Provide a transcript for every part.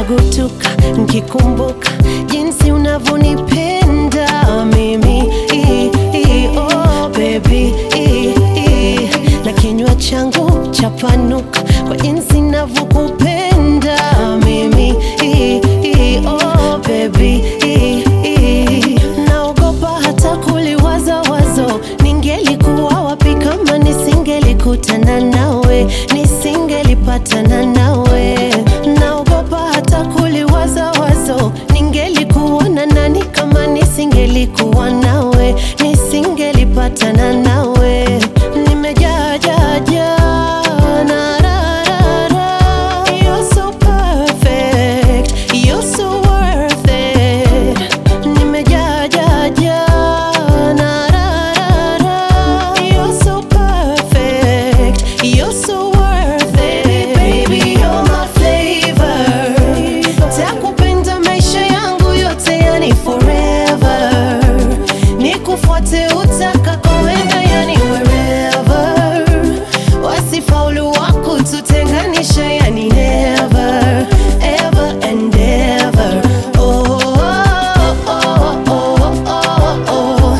napukutuka nkikumbuka jinsi unavyonipenda mimi I, I, oh, baby I, I. na kinywa changu chapanuka kwa jinsi navyokupenda mimi I, I, oh, baby I, I. naogopa hata kuliwaza wazo ningelikuwa wapi kama nisingelikutana nawe nisingelipatana nawe naogopa hata kuliwaza wazo ningelikuwa na nani kama nisingelikuwa nawe nisingelipatana nawe nimejaa jaa jaa na ra ra ra You're so perfect, you're so worth it Nimejaa jaa jaa na ra ra ra You're so perfect, you're so worth it Baby, you're my flavor Takupenda maisha yangu yote yani forever Nikufuate utakakoenda yani wherever Wasifaulu wako tutenganisha yani never Ever and ever Oh, oh, oh, oh, oh, oh,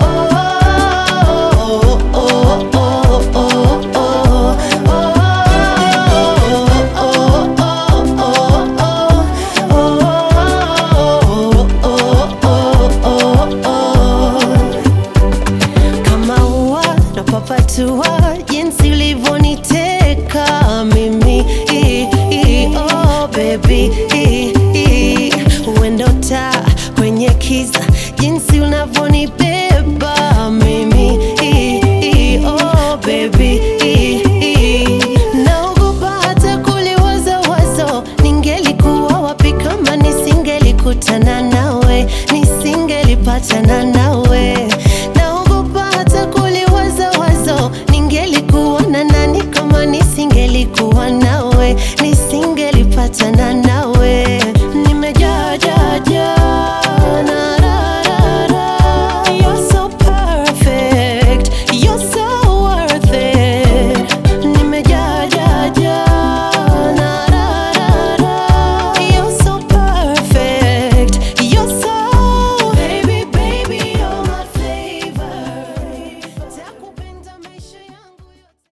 oh, oh, oh, oh, oh, kama ua napapatua jinsi ulivyoniteka mimi I, I, oh baby I, I. uendo taa kwenye kiza jinsi unavyonibeba mimi I, I, oh baby